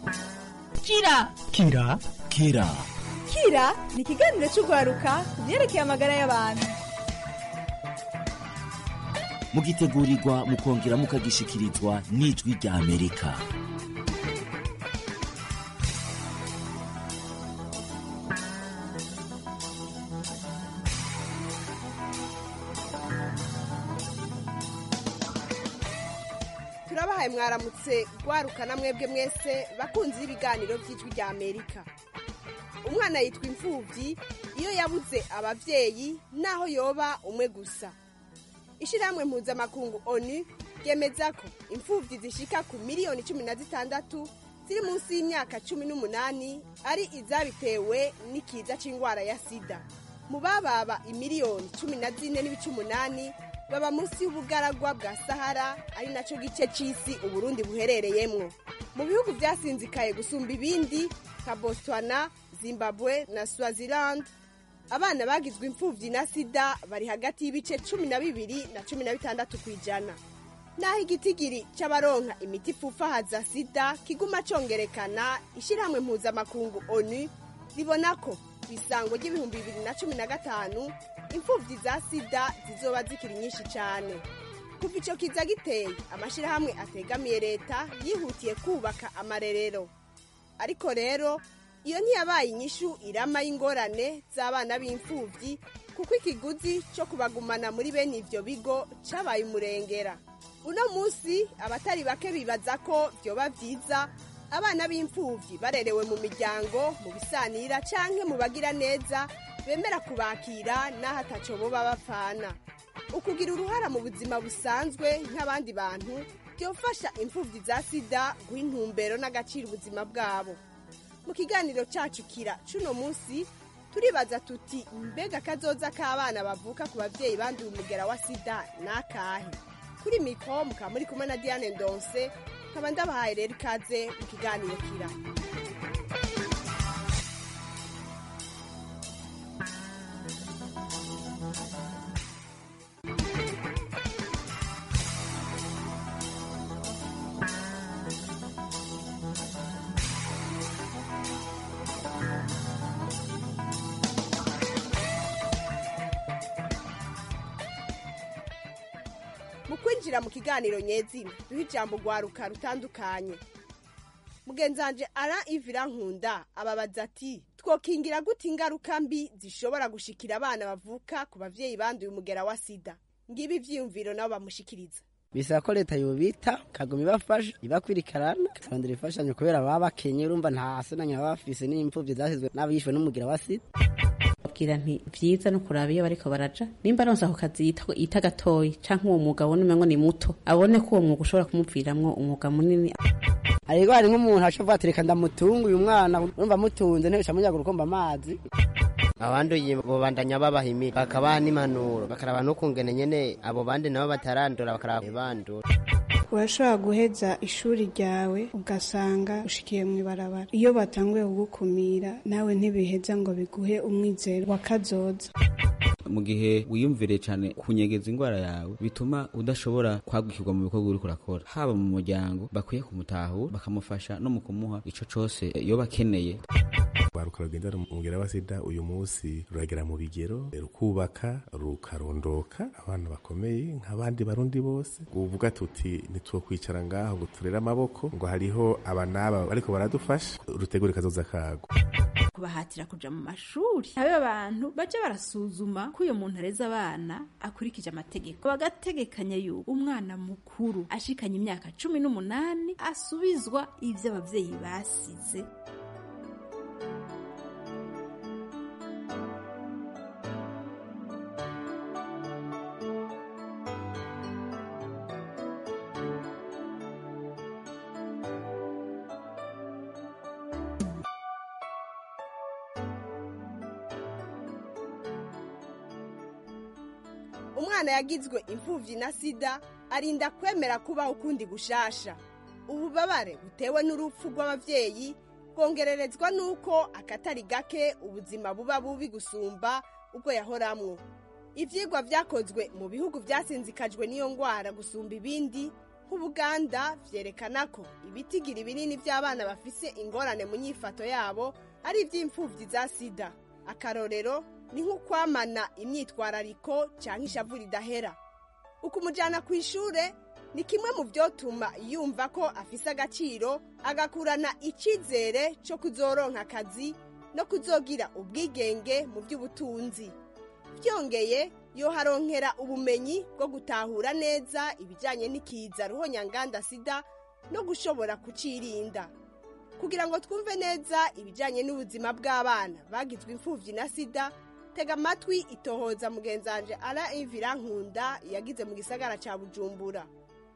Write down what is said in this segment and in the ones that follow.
kira kira kira kira ni ikiganiro cy'urwaruka ku byerekeye amagara y'abantu mugitegurirwa mukongera mukagishikirizwa n'ijwi rya amerika turabahaye mwaramutse rwarukana mwebwe mwese bakunzi b'ibiganiro by'ijwi rya amerika umwana yitwa imfubyi iyo yabuze ababyeyi naho yoba umwe gusa ishyirahamwe mpuzamakungu onu ryemeza ko imfubyi zishika ku miliyoni cumi na zitandatu ziri munsi y'imyaka cumi n'umunani ari izabitewe n'ikiza cy'indwara ya sida mu bababa imiliyoni cumi na zine n'ibice umunani baba munsi y'ubugaragwa bwa sahara ari nacyo gice cy'isi uburundi buherereyemwo mu bihugu byasinzikaye gusumba ibindi nka botswana zimbabwe na swaziland abana bagizwe imfubyi na sida bari hagati y'ibice cumi na bibiri na cumi na bitandatu ku ijana naho igitigiri cy'abaronka imiti ifufahaza sida kiguma congerekana ishyirahamwe mpuzamakungu onu ribona ko ku isango ry'ibihumbi bibiri na cumi na gatanu imfubyi za sida zizoba zikiri nyinshi cyane kuva icyo kiza giteye amashyirahamwe ategamiye leta yihutiye kubaka amarerero ariko rero iyo ntiyabaye inyishu irama y'ingorane z'abana b'imfubyi kuko ikiguzi cyo kubagumana muri bene ibyo bigo cyabaye umurengera uno munsi abatari bake bibaza ko byoba byiza abana b'imfubyi barerewe mu miryango mu bisanira cyangwa mu bagira neza bemera kubakira n'aho ataco boba bapfana ukugira uruhara mu buzima busanzwe nk'abandi bantu byofasha imfubyi za sida guha intumbero n'agaciro ubuzima bwabo mu kiganiro cyacu kira cuno munsi turibaza tuti mbega kazoza k'abana bavuka ku babyeyi banduye umugera wa sida ni akahe kuri mikoro mukaba muri kumwe na diane ndonse nkaba ndabahaye rero ikaze mu kiganiro kira mu kwinjira mu kiganiro nyezina duha ijambo rwaruka rutandukanye mugenzanje ara ivira nkunda ababaza ati twokingira gute ingaruka mbi zishobora gushikira abana bavuka ku babyeyi banduye umugera wa sida ngibi ivyiyumviro nabo bamushikiriza bisaba ko leta yobita kaguma ibafasha ibakwirikarana ikabandira imfashanyo kubera baba bakenye urumva nta sonanya baba bafise n'imfuvyi zasizwe n'abishwe n'umugira wa sida babwira nti vyiza no kuraba iyo bariko baraja nimba aronse ako kazi yita- yita gatoyi canke uwo mwuga abone umengo ni muto abone ko uwo mwuga ushobora kumuviramwo umwuga munini ariko hari nk'umuntu acavuga ati reka ndamutunga uyu mwana urumva amutunze ntibisha munyaga urukomba amazi abanduye bobandanya babahimira bakabaha n'impanuro bakaraba n'ukungene nyene abo bandi nabo batarandura bakaraba bandura urashobora guheza ishuri ryawe ugasanga ushikiye mu ibarabara iyo batanguye kugukumira nawe ntibiheza ngo biguhe umwizero wa kazoza mu gihe wiyumviriye cyane kunyegeza indwara yawe bituma udashobora kwagukirwa mu bikorwa uriko urakora haba mu muryango bakwiye kumutahura bakamufasha no mu kumuha ico cose yoba akeneye rwaruka rugendana umugera wa sida uyu munsi ruragera mu bigero rukubaka rukarondoka abana bakomeye nk'abandi barundi bose uvuga tuti ntitwokwicara ngaho ngo turere amaboko ngo hariho aba n'aba ariko baradufasha rutegure kazoza kago kubahatira kuja mu mashuri habe abantu baje barasuzuma ko uyo muntu areze abana akurikije amategeko bagategekanya yuko umwana mukuru ashikanye imyaka cumi n'umunani asubizwa ivyo abavyeyi basize umwana yagizwe imfubyi na sida arinda kwemera kubaho ukundi gushasha ububabare butewe n'urupfu rw'ababyeyi bwongererezwa n'uko akatari gake ubuzima buba bubi gusumba ubwo yahoramwo ibyigwa byakozwe mu bihugu byasinzikajwe n'iyo ndwara gusumba ibindi nk'ubuganda vyerekana ko ibitigiri binini by'abana bafise ingorane mu nyifato yabo ari iby'imfubyi za sida akarorero ni nk'ukwamana imyitwarariko cyangwa ishavu ridahera ukumujyana ku ishure ni kimwe mu byotuma yumva ko afise agaciro agakurana icyizere cyo kuzoronka akazi no kuzogira ubwigenge mu by'ubutunzi byongeye yoharonkera ubumenyi bwo gutahura neza ibijyanye n'ikiza ruhonyanganda sida no gushobora kucirinda kugira ngo twumve neza ibijyanye n'ubuzima bw'abana bagizwe imfubyi na sida tega amatwi itohoza mugenzanje ara ivira nkunda yagize mu gisagara cya bujumbura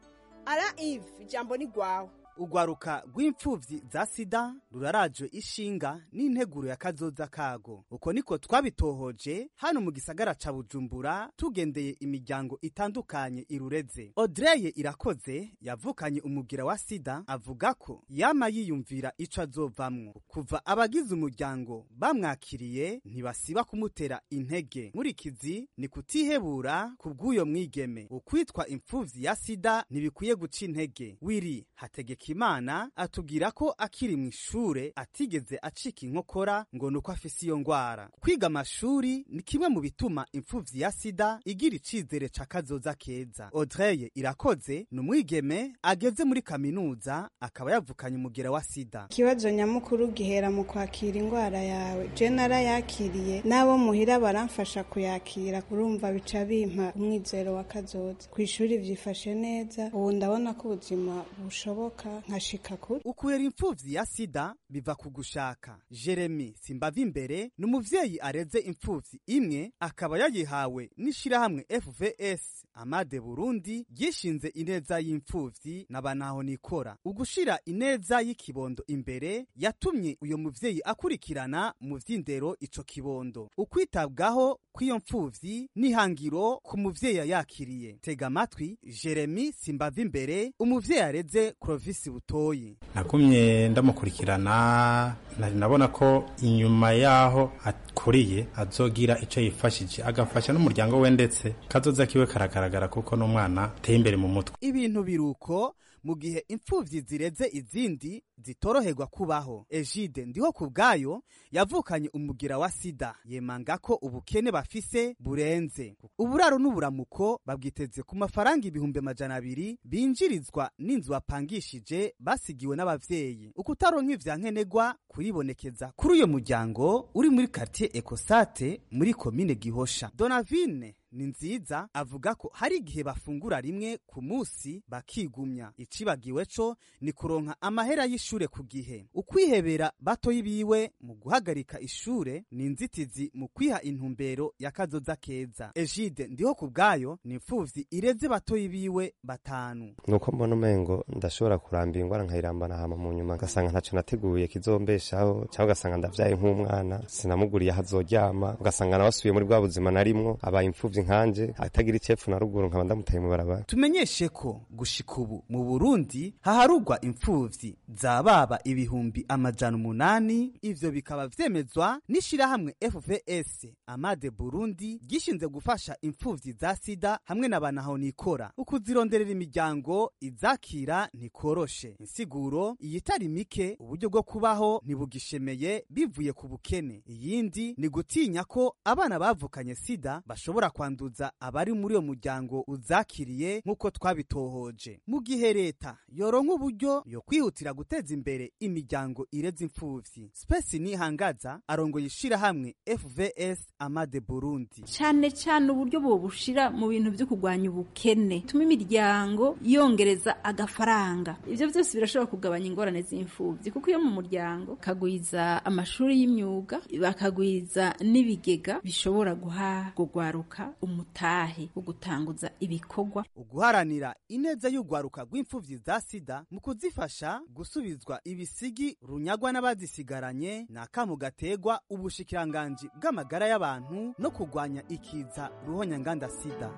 ara ivi ijambo ni rwawe urwaruka rw'imfubyi za sida rurarajwe ishinga n'integuro ya kazoza kago uko niko twabitohoje hano mu gisagara ca bujumbura tugendeye imiryango itandukanye irureze odreye irakoze yavukanye umugira wa sida avuga ko yama yiyumvira ico azovamwo kuva abagize umuryango bamwakiriye ntibasiba kumutera intege nkurikizi ni kutihebura ku bw'uyo mwigeme ukwitwa imfuvyi ya sida ntibikwiye guca intege wiri hategeka imana atubwira ko akiri mu ishure atigeze acika inkokora ngo nuko afise iyo ngwara kwiga amashuri ni kimwe mu bituma imfuvyi ya sida igira icizere ca kazoza keza audreye irakoze ni umwigeme ageze muri kaminuza akaba yavukanye umugera wa sida ikibazo nyamukuru gihera mu kwakira indwara yawe je narayakiriye n'abo muhira baramfasha kuyakira urumva bica bimpa umwizero wa kazoza ku ishuri vyifashe neza ubu ndabona ko ubuzima bushoboka nkashika kure ukubera imfuvyi ya sida biva ku gushaka jeremy simbava imbere ni umuvyeyi areze imfuvyi imwe akaba yayihawe n'ishirahamwe fvs amade burundi ryishinze ineza y'imfuvyi n'abanaho nikora ugushira ineza y'ikibondo imbere yatumye uyo muvyeyi akurikirana mu vy'indero ico kibondo ukwitabwaho kw'iyo mfuvyi n'ihangiro ku muvyeyi yayakiriye tega amatwi jeremy simbava imbere umuvyeyi areze clovis butoyi nagumye ndamukurikirana nari nabona ko inyuma yaho akuriye azogira icyo yifashije agafasha n'umuryango we ndetse kazoza kiwe karagaragara kuko n'umwana ateye imbere mu mutwe ibintu biruko mu gihe imfuvyi zireze izindi zitoroherwa kubaho ejide ndiho ku bwayo yavukanye umugira wa sida yemanga ko ubukene bafise burenze uburaro n'uburamuko babwiteze ku mafaranga ibihumbi amajana abiri binjirizwa n'inzu bapangishije basigiwe n'abavyeyi ukutaronka ivyankenerwa kuribonekeza kuri uyo muryango uri muri quartier ekosate muri komine gihosha donavine ni nziza avuga ko hari igihe bafungura rimwe ku munsi bakigumya icibagiwe co ni kuronka amahera y'ishure ku gihe ukwihebera batoyi biwe mu guhagarika ishure ni inzitizi mu kwiha intumbero ya kazoza keza ejide ndiho ku bwayo ni imfuvyi ireze batoyi biwe batanu nuko mbona umengo ndashobora kuramba ingwara nkayirambana hama mu nyuma ngasanga ntaco nateguye kizombeshaho cyangwa ugasanga ndavyaye nk'umwana sinamuguriye aho azoryama ugasanga nawe asubiye muri bwa buzima narimwo abaye imfuvyi nkanje atagira icepfu na ruguru nkaba ndamutaye mu barabara tumenyeshe ko gushika ubu mu burundi haharugwa imfuvyi za baba ibihumbi amajana umunani ivyo bikaba vyemezwa n'ishirahamwe fvs amade burundi gishinze gufasha imfuvyi za sida hamwe na banaho nikora ukuzironderera imiryango izakira ntikoroshe insiguro iyitari mike uburyo bwo kubaho ntibugishemeye bivuye ku bukene iyindi ni gutinya ko abana bavukanye sida bashobora kwanduza abari muri uyo muryango uzakiriye nk'uko twabitohoje mu gihe leta yoronka uburyo yo kwihutira guteza imbere imiryango ireze imfuvyi spesi nihangaza arongoye ishirahamwe fvs amade burundi cyane cyane uburyo bubushira mu bintu byo kurwanya ubukene tuma imiryango yongereza agafaranga ibyo byose birashobora kugabanya ingorane z'imfubyi kuko iyo mu muryango kagwiza amashuri y'imyuga bakagwiza n'ibigega bishobora guha gugwaruka umutahe wo gutanguza ibikorwa uguharanira ineza y'urwaruka rw'imfuvyi za sida mu kuzifasha gusubizwa ibisigi runyagwa n'abazisigaranye ni akamu gategwa ubushikiranganji bw'amagara y'abantu no kurwanya ikiza ruhonyanganda sida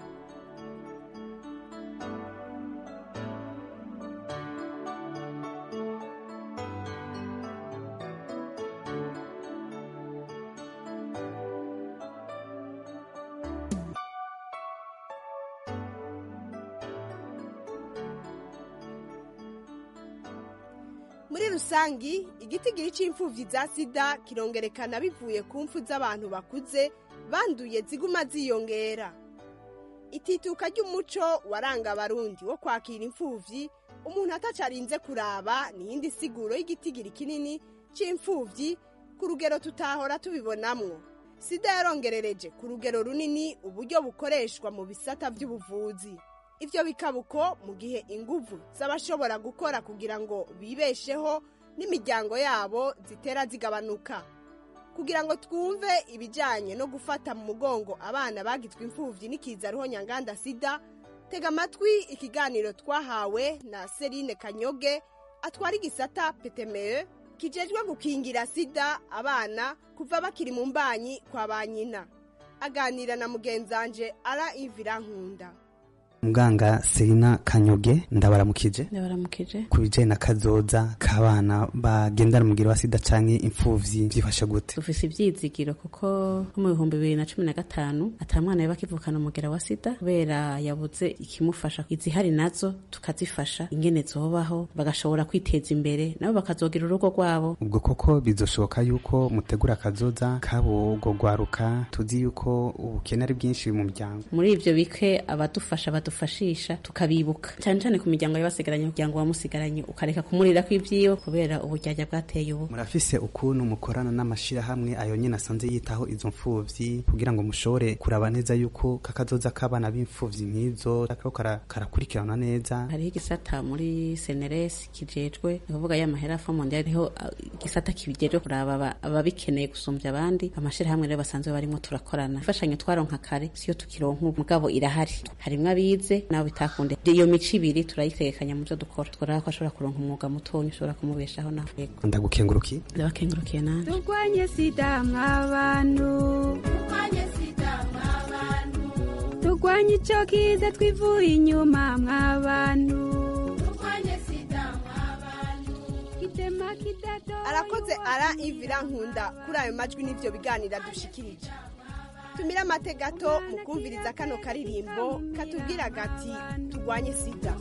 muri rusangi igitigiri c'imfuvyi za sida kirongerekana bivuye ku mfu z'abantu bakuze banduye ziguma ziyongera itituka ry'umuco waranga abarundi wo kwakira imfuvyi umuntu atacarinze kuraba niyindi siguro y'igitigiri kinini c'imfuvyi ku rugero tutahora tubibonamwo sida yarongerereje ku rugero runini uburyo bukoreshwa mu bisata by'ubuvuzi ivyo bikaba uko mu gihe inguvu z'abashobora gukora kugira ngo bibesheho n'imiryango yabo zitera zigabanuka kugira ngo twumve ibijyanye no gufata mu mugongo abana bagizwe imfubyi n'ikiza ruhonyanganda sida tega amatwi ikiganiro twahawe na serine kanyoge atwara igisata petemeye kijejwe gukingira sida abana kuva bakiri mu mbanyi kwa ba nyina aganira na mugenzanje ara ivira nkunda muganga serina kanyoge ndabaramukije ndabaramukije ku bijyanye na kazoza k'abana bagendana umubwira wa sida canke imfuvyi byifashe gute dufise ivyizigiro kuko nko mu bihumbi bibiri na cumi na gatanu ata mwana yaba akivukana umugera wa sida kubera yabuze ikimufasha izihari nazo tukazifasha ingene zobaho bagashobora kwiteza imbere nabo bakazogira urugo rwabo ubwo koko bizoshoboka yuko mutegura akazoza kabo ubwo rwaruka tuzi yuko ubukene ari bwinshi mu muryango muri ivyo bike abadufasha badufashisha tukabibuka cyane cyane ku miryango y'abasigaranye umuryango wamusigaranye ukareka kumurira kw'ivyiwe kubera uburyarya bwateye ubu murafise ukuntu mukorana n'amashirahamwe ayo nyene asanze yitaho izo mfuvyi kugira ngo mushobore kuraba neza yuko kakazoza k'abana b'imfuvyi nk'izo kako kara- karakurikiranwa neza hariho igisata muri seneres kijejwe ni kuvuga ya mahera fo mondial hariho uh, igisata kibijejwe kuraba aba- ababikeneye gusumbya abandi amashirahamwe rero basanzwe barimo turakorana imfashanyo twaronka kare siyo tukironka ubu mugabo irahari harimwo abize nabo bitakunde iyo mico ibiri turayitegekanya mu byo dukora tworaba ko ashobora kuronka umwuga mutonya ushobora kumubeshaho nawe yego ndagukenguruki ndabakengurukiye nanje turwanye sida mw'abantu turwanye sida mw'abantu turwanye ico kiza twivuye inyuma mw'abantu turwanye sida mw'abantu kitema kidato arakoze ara ivira nkunda kuri ayo majwi n'ivyo biganira dushikirije tumire amate gato mu kumviriza kano karirimbo katubwira gati turwanye sida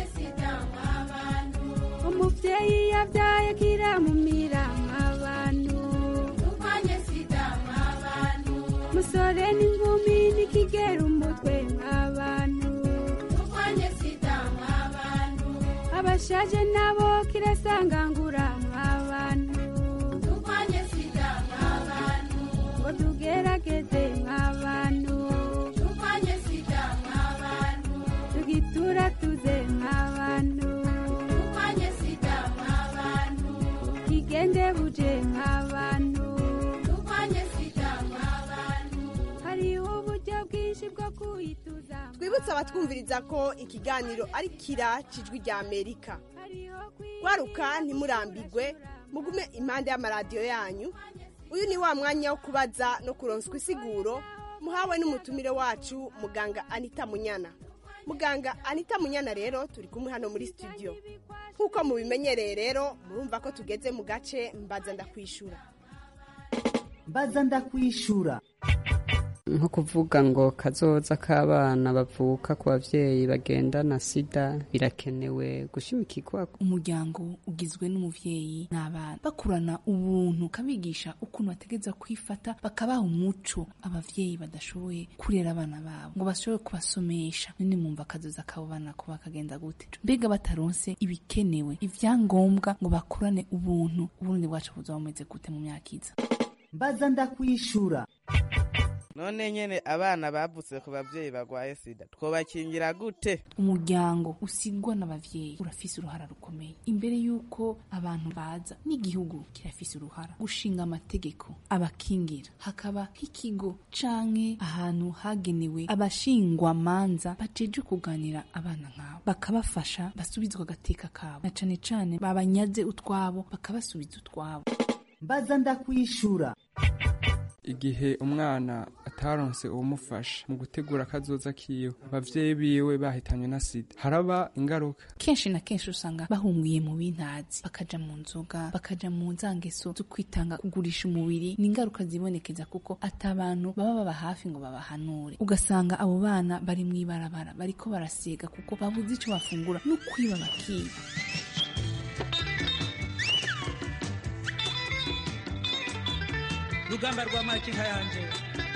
umuvyeyi yavyaye kiramumira mw'abantu turwanye sida mw'abantu musore n'inkumi nikigera umutwe mw'abantu turwanye sida mw'abantu abashaje nabo kirasangangura mw'abantu turwanye sida mw'abantu ngo tugerageze mw'abantu turwanye sida mw'abantu tugitura tuze mw'abantu turwanye sida mw'abantu kigende buje mw'abantu turwanye sida mw'abantu hariho uburyo bwinshi bwo kuyituza twibutse abatwumviriza ko ikiganiro ari kira cijwi rya amerika waruka ntimurambigwe mugume impande y'amaradiyo yanyu uyu ni wa mwanya wo kubaza no kuronswa isiguro muhawe n'umutumire wacu muganga anita munyana muganga anita munyana rero turi kumwe hano muri studio nk'uko mubimenyereye rero murumva ko tugeze mu gace mbaza ndakwishura mbaza ndakwishura nko kuvuga ngo kazoza k'abana bavuka ku bavyeyi bagendana sida birakenewe gushimikirwa umuryango ugizwe n'umuvyeyi n'abana bakurana ubuntu kabigisha ukuntu bategeza kwifata bakabaha umuco abavyeyi badashoboye kurera abana babo ngo bashobore kubasomesha none mwumva kazoza kabo bana ko bakagenda gute mbega bataronse ibikenewe ivyangombwa ngo bakurane ubuntu uburundi bwacu buzoba bumeze gute mu myaka iza mbaza ndakwishura none nyene abana bavutse ku bavyeyi bagwaye sida twobakingira gute umuryango usigwa n'abavyeyi urafise uruhara rukomeye imbere y'uko abantu baza n'igihugu kirafise uruhara gushinga amategeko abakingira hakaba nk'ikigo canke ahantu hagenewe abashingwamanza bajeje kuganira abana nk'abo bakabafasha basubizwa agateka kabo na cane cane babanyaze utwabo bakabasubiza utwabo mbaza ndakwishura igihe umwana ataronse uwumufasha mu gutegura akazoza kiwe abavyeyi biwe bahitanywe na sida haraba ingaruka kenshi na kenshi usanga bahungiye mu bintazi bakaja mu nzoga bakaja mu nzangeso zo kwitanga kugurisha umubiri ni ingaruka zibonekeza kuko ata abantu baba baba hafi ngo babahanure ugasanga abo bana bari mw'ibarabara bariko barasega kuko babuze ico bafungura no kwiba bakiba rugamba rwa makinka yanje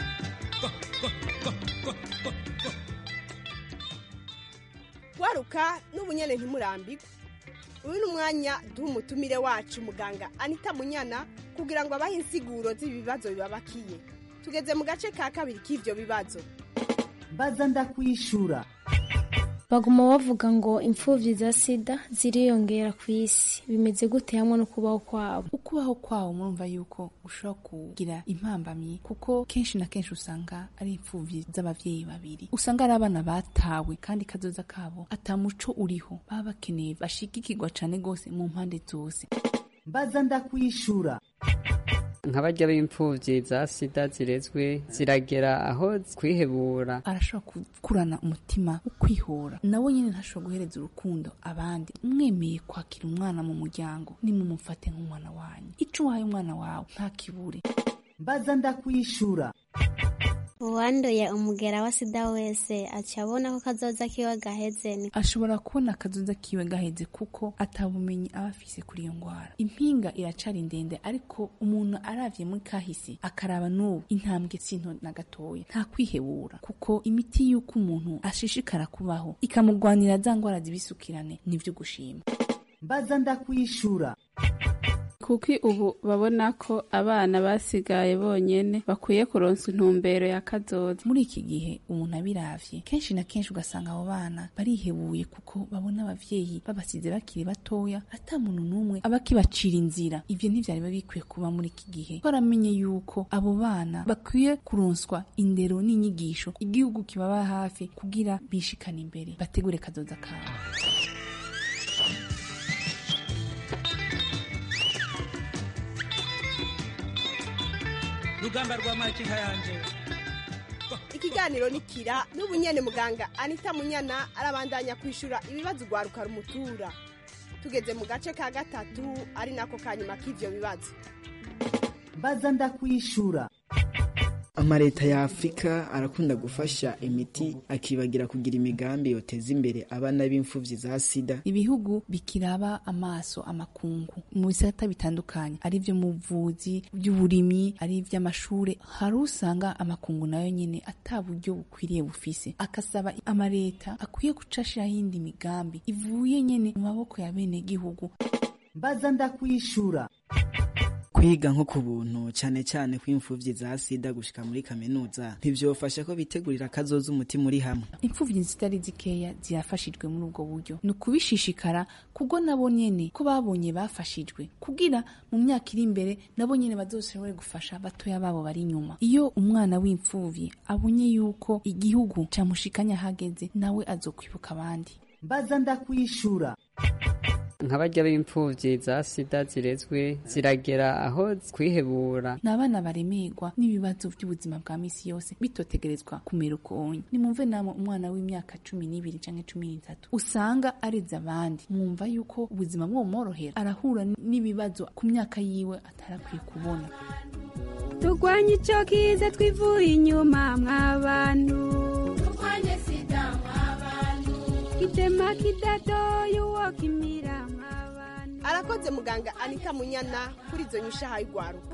waruka n'ubunyene ntimurambirwe uyu ni umwanya duha umutumire wacu muganga anita munyana kugira ngo abahe insiguro z'ibibazo bibabakiye tugeze mu gace ka kabiri k'ivyo bibazo mbaza ndakwishura baguma bavuga ngo imfubyi za sida ziriyongera ku isi bimeze gute hamwe no kubaho kwabo ukubaho kwawo murumva yuko ushobora kugira impambamyi kuko kenshi na kenshi usanga ari imfubyi z'abavyeyi babiri usanga ari abana batawe kandi kazoza kabo ata muco uriho baba bakeneye bashigikirwa cane gose mu mpande zose mbaza ndakwishura nk'abarya b'imfubyi za sida zirezwe ziragera aho kwihebura arashobora gukurana umutima wo kwihora nawe nyine ntashobora guhereza urukundo abandi mwemeye kwakira umwana mu muryango nimumufate nk'umwana wanyu ico uhaye umwana wawe ntakibure mbaza ndakwishura uwanduye umugera wa sida wese aca abona ko kazoza kiwe gaheze ni ashobora kubona akazoza kiwe gaheze kuko atabumenyi aba afise kuri iyo ngwara impinga iracari ndende ariko umuntu aravye muri kahise akaraba n'ubu intambwe sinto na gatoya nta kwihebura kuko imiti y'uko umuntu ashishikara kubaho ikamugwanira za ngwara zibisukirane nivyo gushima mbaza ndakwishura kuko ubu babona ko abana basigaye bonyene bakwiye kuronsa intumbero ya kazoza muri iki gihe umuntu abiravye kenshi na kenshi ugasanga abo bana barihebuye kuko babona abavyeyi babasize bakiri batoya ata muntu n'umwe aba akibacira inzira ivyo ntivyari biba bikwiye kuba muri iki gihe baramenye yuko abo bana bakwiye kuronswa indero n'inyigisho igihugu kibaba hafi kugira bishikane imbere bategure kazoza kabo rugamba rwa makinka yanje ikiganiro ni kira n'ubunyene muganga anita munyana arabandanya kwishura ibibazo ugwaruka rumutura tugeze mu gace ka gatatu ari nako ka nyuma k'ivyo bibazo mbaza ndakwishura amaleta ya afurika arakunda gufasha imiti akibagira kugira imigambi yoteza imbere abana b'imfuvyi za sida ibihugu bikiraba amaso amakungu mu bisata bitandukanye ari vyo mu buvuzi by'uburimyi ari ivy'amashure hari usanga amakungu nayo nyene ata buryo bukwiriye bufise akasaba amaleta akwiye guca ashiraho iyindi migambi ivuye nyene mu maboko ya bene gihugu mbaza ndakwishura kwiga nko ku buntu cyane cyane kw'imfuvyi za sida gushika muri kaminuza ntivyofasha ko bitegurira akazoza umutima uri hamwe imfuvyi zitari zikeya zirafashijwe muri ubwo buryo ni ukubishishikara kuko nabo nyene ko babonye bafashijwe kugira mu myaka iri imbere nabo nyene bazoshobore gufasha batoya babo bari inyuma iyo umwana w'imfuvyi abonye yuko igihugu camushikanya hageze nawe azokwibuka abandi mbaza ndakwishura nk'abarya b'imfubyi za sida zirezwe ziragera aho kwihebura ni abana baremerwa n'ibibazo by'ubuzima bwa misi yose bitotegerezwa kumera ukonye nimumve namwe umwana w'imyaka cumi n'ibiri canke cumi n'itatu usanga areze abandi mwumva yuko ubuzima bwomworohera arahura n'ibibazo ku myaka yiwe atarakwiye kubona turwanye icyo kiza twivuye inyuma mw'abantu turwanye sida mw'abantu kitema kidadoye uwo kimira arakoze muganga anita munyana kuri izo nyishaha y'ugwaruka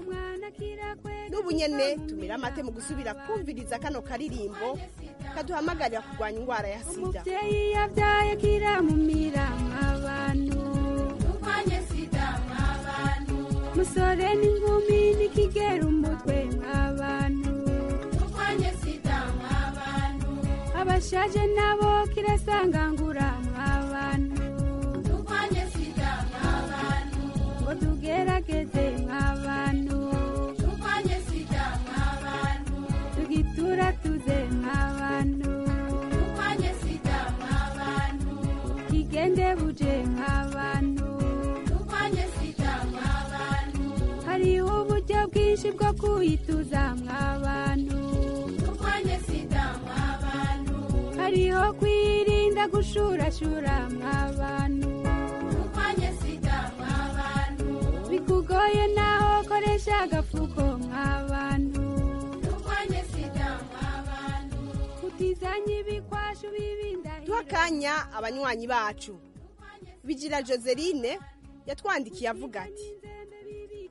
n'ubu nyene tumira amate mu gusubira kumviriza kano karirimbo kaduhamagarira kurwanya indwara ya sida umubyeyi yabyaye kiramumira mw'abantu turwanye sida mw'abantu musore n'inkumi nikigera umutwe mw'abantu turwanye sida mw'abantu abashaje nabo kirasangangura mw'abantu turwanye sida mw'abantu ngo tugerageze mw'abantu turwanye sida mw'abantu tugitura tuze mw'abantu turwanye sida mw'abantu kigende buje mw'abantu turwanye sida mw'abantu hariho uburyo bwinshi bwo kuyituza mw'abantu turwanye sida mw'abantu hariho kwirinda gushurashura mw'abantu turwanye sida mw'abantu bikugoye naho koresha agafuko mw'abantu turwanye sida mw'abantu kutizanye ibikwashu bibindahi duha akanya abanywanyi bacu bigira joseline yatwandikiye avuga ati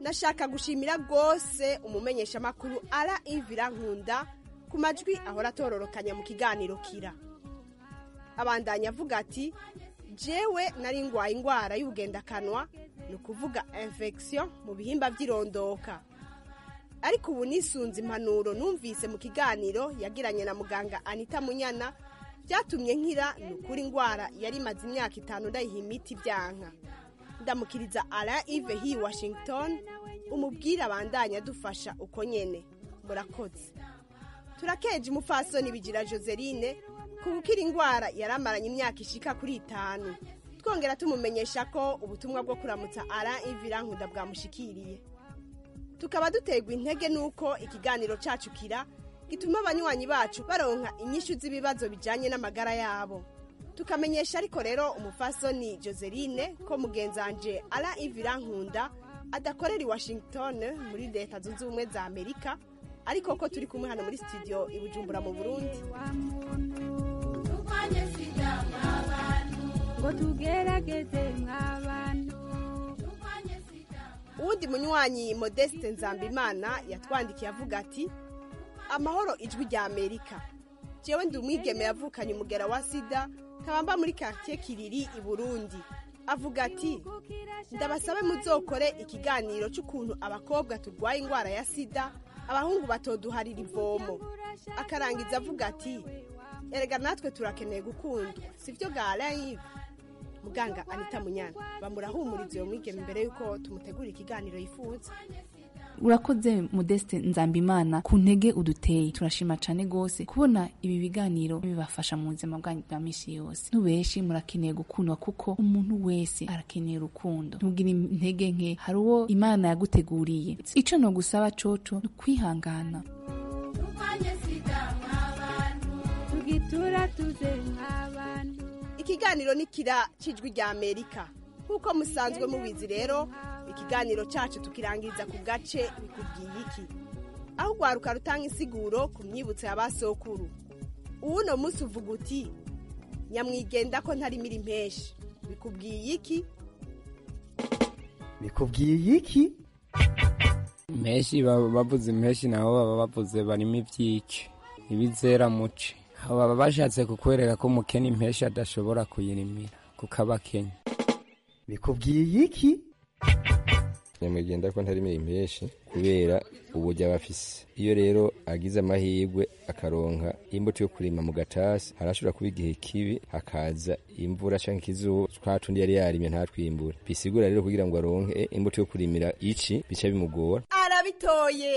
nashaka gushimira rwose umumenyeshamakuru ara ivira nkunda ku majwi ahora atororokanya mu kiganiro kira abandanya avuga ati jewe nari ngwaye indwara y'ubugendakanwa ni ukuvuga infection mu bihimba by'irondoka ariko ubu nisunze impanuro numvise mu kiganiro yagiranye na muganga anita munyana byatumye nkira ni ukuri indwara yari imaze imyaka itanu ndayiha imiti byanka ndamukiriza ara ive hi washington umubwire abandanya adufasha uko nyene murakoze turakeje umupfasoni bigira joseline ku gukira indwara yari amaranye imyaka ishika kuri itanu twongera tumumenyesha ko ubutumwa bwo kuramutsa ara ivira nkunda bwamushikiriye tukaba duterwa intege n'uko ikiganiro cacu kira gituma abanywanyi bacu baronka inyishu z'ibibazo bijanye n'amagara yabo tukamenyesha ariko rero umufasoni joseline ko mugenzanje ara ivira nkunda adakorera i washington muri leta zunze ubumwe za amerika ariko ko turi kumwe hano muri studio i bujumbura mu burundi turwanye sida mw'abantu ngo tugerageze mw'abantu uwundi munywanyi modeste nzambimana yatwandikiye avuga ati amahoro ijwi rya amerika jewe ndi umwigeme yavukanye umugera wa sida nkaba muri quartier kiriri i burundi avuga ati ndabasabe muzokore ikiganiro cy'ukuntu abakobwa turwaye indwara ya sida abahungu batoduharira ivomo akarangiza avuga ati erega natwe turakeneye gukundwa sibyo ga live muganga anita munyana bamurahumuriza iyo mwigeme mbere y'uko tumutegura ikiganiro yifuza urakoze modeste nzambimana ku ntege uduteye turashima cane gose kubona ibi biganiro bibafasha mu buzima bwanyu bwa misi yose nubeshi murakeneye gukundwa kuko umuntu wese arakeneye urukundo ntugire intege nke hari uwo imana yaguteguriye ico nogusaba coco ni ukwihangana turwanye sida mw'abantu tugitura tuze mw'abantu ikiganiro ni kira cijwi rya amerika nk'uko musanzwe mubizi rero ikiganiro cyacu tukirangiriza ku gace bikubwiye iki aho urwaruka rutanga insiguro ku myibutso ya ba sokuru uwuno munsi uvuga uti nyamwigenda ko ntarimira impeshi bikubwiye iki bikubwiye iki impeshi baba bavuze impeshi nabo baba bavuze barimo ibyiki ibizera muce abo baba bashatse kukwereka ko umukene impeshi adashobora kuyirimira kuko aba akenya bikubwiye iki nyamwigenda ko ntarimira impeshi kubera uburyo aba afise iyo rero agize amahirwe akaronka imbuto yo kurima mu gatasi harashobora kuba igihe kibi hakaza imvura canke ikizuba twa tundi yari yarimye ntatwimbure bisigura rero kugira ngo aronke imbuto yo kurimira ici bica bimugora arabitoye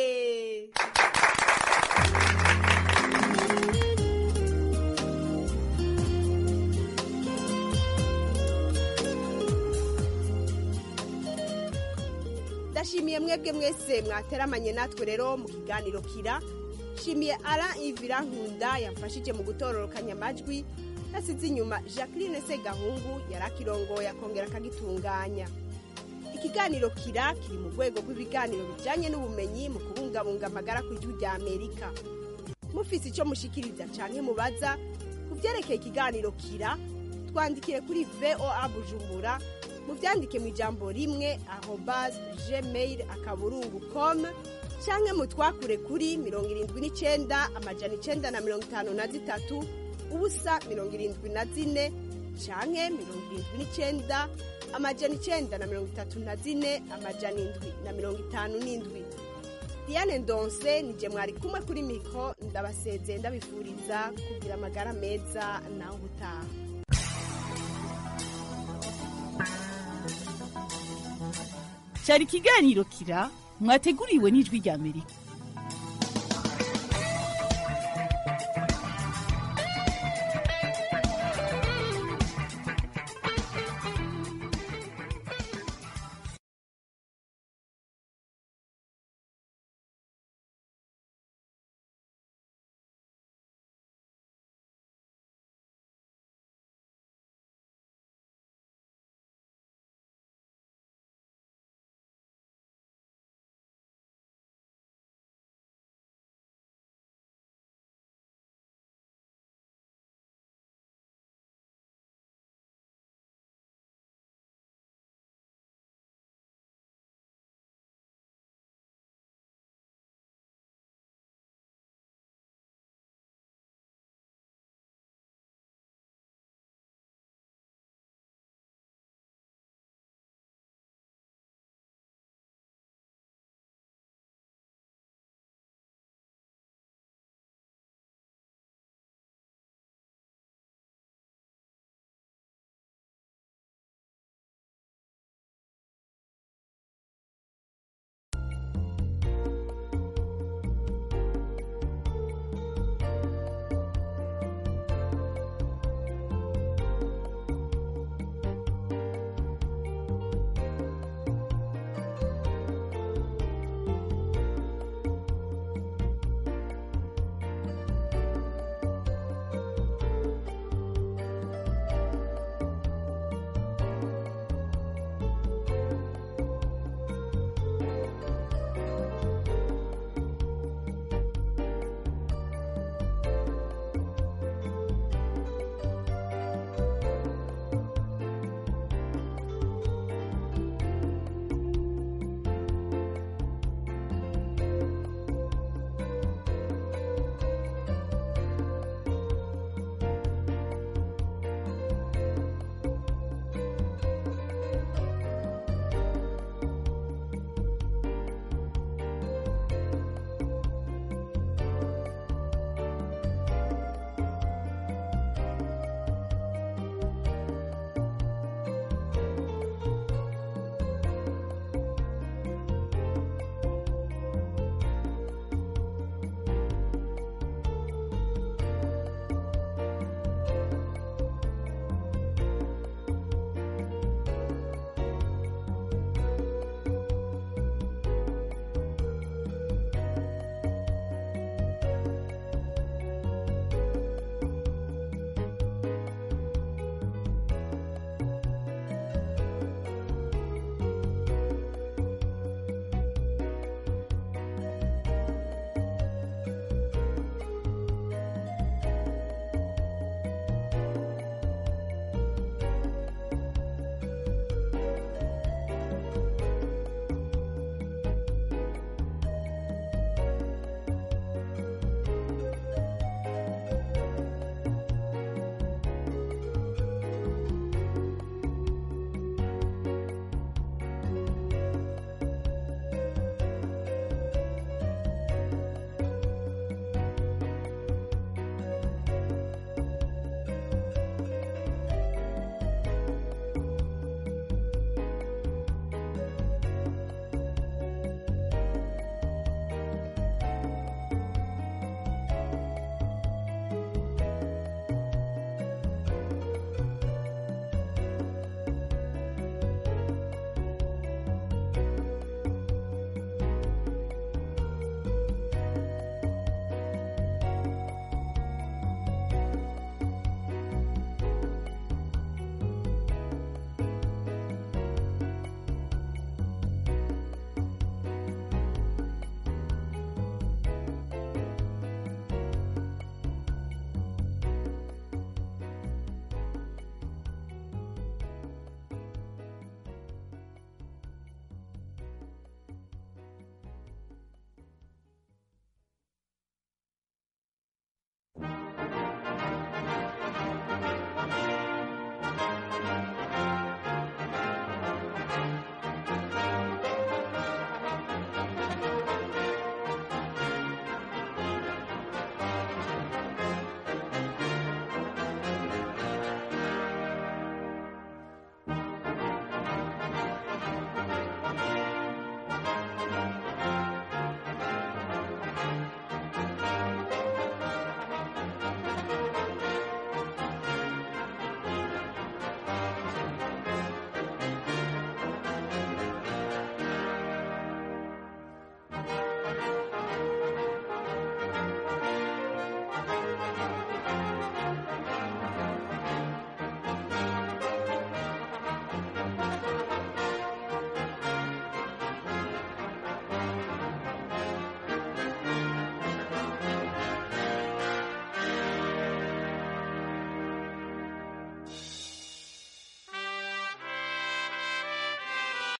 ndashimiye mwebwe mwese mwateramanye natwe rero mu kiganiro kira shimiye ara ivira nkunda yamfashije mu gutororokanya amajwi yasize inyuma jacqueline segahungu yari akirongoye akongera akagitunganya ikiganiro kira kiri mu rwego rw'ibiganiro bijyanye n'ubumenyi mu kubungabunga amagara ku ijwi rya amerika mufise icyo mushikiriza cyane mubaza ku byerekeye ikiganiro kira twandikire kuri voa bujumbura mubyandike mu ijambo rimwe arobase gmail akaburungu com cyangwa mutwakure kuri mirongo irindwi n'icyenda amajana icyenda na mirongo itanu na zitatu ubusa mirongo irindwi na zine cyangwa mirongo irindwi n'icyenda amajana icyenda na mirongo itatu na zine amajana indwi na mirongo itanu n'indwi diane ndonse nije mwari kumwe kuri mikoro ndabasezeye ndabifuriza kugira amagara meza nawe ubutaha cyari ikiganiro kira mwateguriwe n'ijwi rya amerika